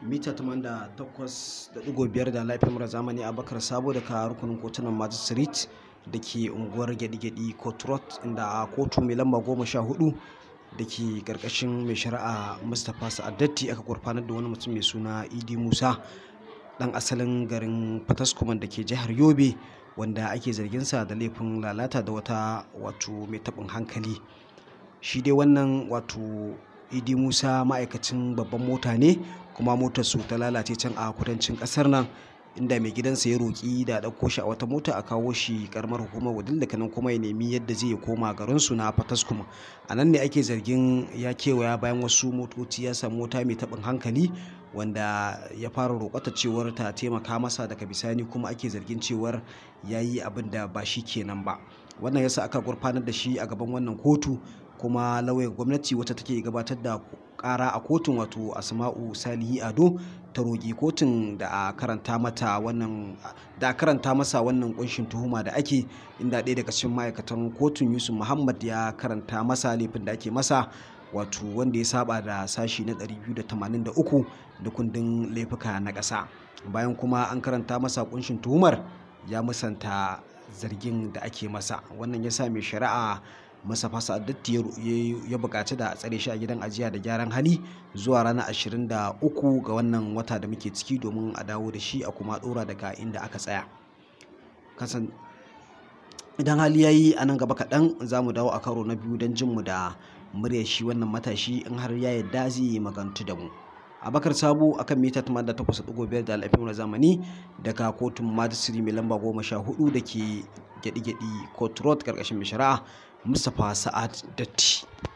mita 88.5 da lafiyar zamani a bakar sabo daga rukunin kotunan magistrate da ke unguwar gyaɗi-gyaɗi court road inda a kotu mai lamba goma sha hudu da ke karkashin mai shari'a mustapha sa'adatti aka gurfanar da wani mutum mai suna idi musa dan asalin garin fataskuman da ke jihar yobe wanda ake zarginsa da laifin lalata da wata wato mai taɓin hankali shi dai wannan wato idi musa ma'aikacin babban mota ne kuma motar su ta lalace can a kudancin kasar nan inda mai gidansa ya roƙi da ɗauko shi a wata mota a kawo shi karamar hukumar wadin da kanan kuma ya nemi yadda zai koma garin su na fataskum a nan ne ake zargin ya kewaya bayan wasu motoci ya samu mota mai taɓin hankali wanda ya fara roƙata cewar ta taimaka masa daga bisani kuma ake zargin cewar ya yi abin da ba shi kenan ba wannan yasa aka gurfanar da shi a gaban wannan kotu kuma lauyan gwamnati wata take gabatar da kara a kotun wato asma'u salihi ado ta roƙi kotun da a karanta mata wannan da a karanta masa wannan kunshin tuhuma da ake inda ɗaya daga cikin ma'aikatan kotun yusuf muhammad ya karanta masa laifin da ake masa wato wanda ya saba da sashi na 283 da kundin laifuka na ƙasa bayan kuma an karanta masa kunshin tuhumar ya musanta zargin da ake masa wannan ya sa mai shari'a masa fasa datti ya bukaci da a tsare shi a gidan ajiya da gyaran hali zuwa ranar 23 ga wannan wata da muke ciki domin a dawo da shi a kuma dora daga inda aka tsaya kasan idan hali ya yi a nan gaba kaɗan za mu dawo a karo na biyu don jinmu da muryar shi wannan matashi in har ya yarda zai yi magantu da mu abakar sabo akan mita 88.5 da alafin zamani daga kotun majistri mai lamba 14 da ke gyaɗi-gyaɗi court road karkashin mai shari'a mustapha sa'ad datti